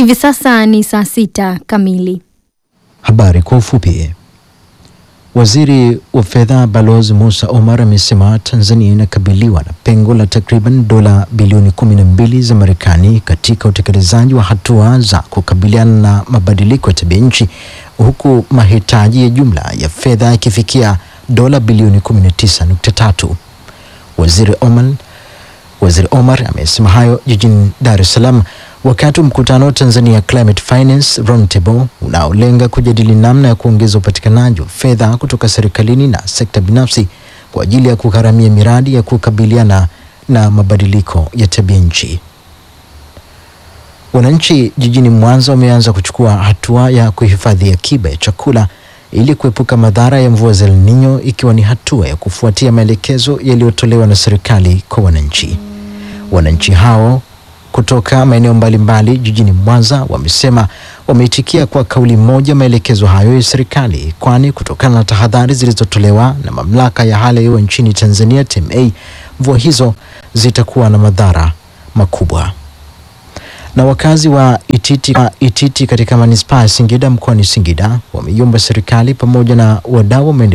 Hivi sasa ni saa sita kamili. Habari kwa ufupi. Waziri wa fedha Balozi Musa Omar amesema Tanzania inakabiliwa na pengo la takriban dola bilioni 12 za Marekani katika utekelezaji wa hatua za kukabiliana na mabadiliko ya tabia nchi huku mahitaji ya jumla ya fedha yakifikia dola bilioni 19.3. Waziri Omar Waziri Omar amesema hayo jijini Dar es Salaam wakati wa mkutano wa Tanzania Climate Finance Roundtable unaolenga kujadili namna ya kuongeza upatikanaji wa fedha kutoka serikalini na sekta binafsi kwa ajili ya kugharamia miradi ya kukabiliana na mabadiliko ya tabia nchi. Wananchi jijini Mwanza wameanza kuchukua hatua ya kuhifadhi akiba ya chakula ili kuepuka madhara ya mvua za El Nino ikiwa ni hatua ya kufuatia maelekezo yaliyotolewa na serikali kwa wananchi. Wananchi hao kutoka maeneo mbalimbali jijini Mwanza wamesema wameitikia kwa kauli moja maelekezo hayo ya serikali, kwani kutokana na tahadhari zilizotolewa na mamlaka ya hali ya hewa nchini Tanzania TMA, mvua hizo zitakuwa na madhara makubwa. Na wakazi wa Ititi, wa Ititi katika manispaa ya Singida mkoani Singida wameiomba serikali pamoja na wadau wa maendeleo